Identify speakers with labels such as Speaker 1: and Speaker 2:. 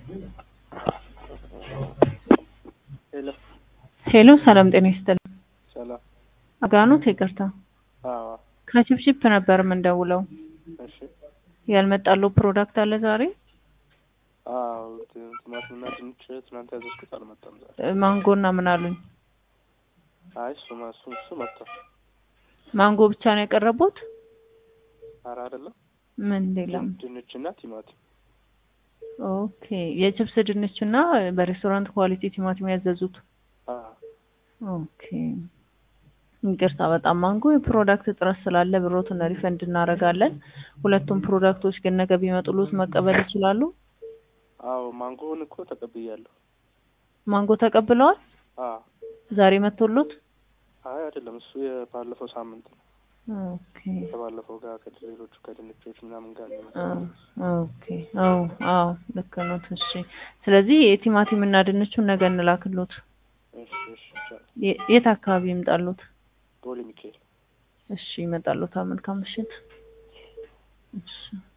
Speaker 1: ሄሎ
Speaker 2: ሄሎ ሰላም ጤና ይስጥልኝ።
Speaker 1: ሰላም።
Speaker 2: አጋኖት ይቅርታ፣
Speaker 1: አዎ
Speaker 2: ከቺፕቺፕ ነበር የምንደውለው።
Speaker 1: እሺ።
Speaker 2: ያልመጣለው ፕሮዳክት አለ ዛሬ?
Speaker 1: አዎ ቲ- ቲማቲምና ድንች ትናንት ያዘዝኩት አልመጣም ዛሬ።
Speaker 2: እ፣ ማንጎና ምን አሉኝ?
Speaker 1: አይ እሱ ማ- እሱ እሱ መጥቷል።
Speaker 2: ማንጎ ብቻ ነው የቀረቡት?
Speaker 1: ኧረ አይደለም
Speaker 2: ምን ሌላም?
Speaker 1: ድንችና ቲማቲም።
Speaker 2: ኦኬ የችፕስ ድንች እና በሬስቶራንት ኳሊቲ ቲማቲም ያዘዙት።
Speaker 1: አዎ
Speaker 2: ኦኬ ይቅርታ በጣም ማንጎ የፕሮዳክት እጥረት ስላለ ብሮትን ሪፈንድ እናደርጋለን። ሁለቱም ፕሮዳክቶች ግን ነገ ቢመጡሉት መቀበል ይችላሉ?
Speaker 1: አዎ ማንጎውን እኮ ተቀብያለሁ።
Speaker 2: ማንጎ ተቀብለዋል?
Speaker 1: አዎ
Speaker 2: ዛሬ መጥቶሉት?
Speaker 1: አይ አይደለም እሱ የባለፈው ሳምንት ነው።
Speaker 2: ኦኬ
Speaker 1: ከባለፈው ጋር ከሌሎቹ ከድንቾች ምናምን ጋር ነው
Speaker 2: አ-
Speaker 1: የመጣው።
Speaker 2: ኦኬ አዎ አዎ ልክ ነው። እሺ ስለዚህ የቲማቲም እና ድንቹን ነገ እንላክሎት።
Speaker 1: እሺ እሺ ይቻላል።
Speaker 2: የ- የት አካባቢ ይምጣሉት?
Speaker 1: ቦሌ ሚካኤል
Speaker 2: እሺ ይመጣሉት። መልካም ምሽት። እሺ